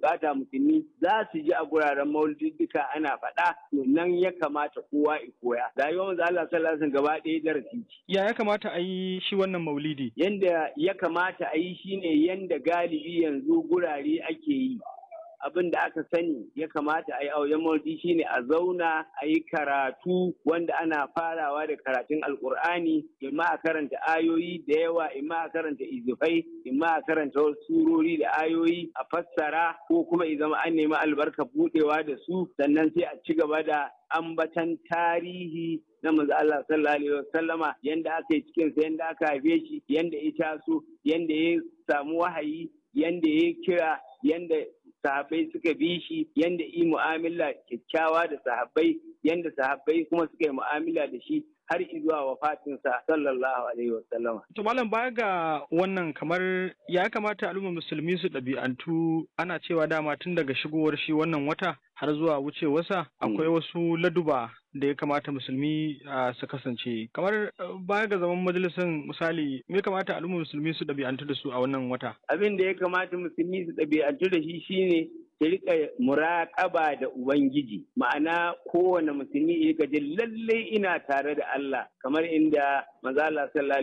bukata musulmi za su ji a guraren maulidika ana faɗa to nan ya kamata kowa ya koya rayuwar manzo Allah sallallahu alaihi gaba ɗaya darasi ce ya ya kamata a yi shi wannan maulidi yanda ya kamata a yi shine yanda galibi yanzu gurare ake yi abin da aka sani ya kamata a yi a wajen maulidi shine a zauna a yi karatu wanda ana farawa da karatun alkur'ani imma a karanta ayoyi da yawa imma a karanta izifai imma a karanta wasu surori da ayoyi a fassara ko kuma i zama an nemi albarka budewa da su sannan sai a ci gaba da ambatan tarihi na manzo Allah sallallahu alaihi wasallama yanda aka yi cikin sa yanda aka haife shi yanda ya taso yanda ya samu wahayi yanda ya kira yanda sahabbai suka bi shi yanda yi mu'amala kyakkyawa da sahabbai yanda sahabbai kuma suka yi mu'amala da shi har zuwa wafatinsa sallallahu alaihi wasallam. To malam baya ga wannan kamar ya kamata al'ummar musulmi su ɗabi'antu ana cewa dama tun daga shigowar shi wannan wata har zuwa wucewarsa akwai wasu laduba da ya kamata musulmi su kasance kamar baya ga zaman majalisar misali me kamata al'ummar musulmi su ɗabi'antu da su a wannan wata abin da ya kamata musulmi su ɗabi'antu da shi shine ta rika muraƙaba da Ubangiji ma'ana kowane musulmi ya rika jin lallai ina tare da Allah kamar inda manzo Allah sallallahu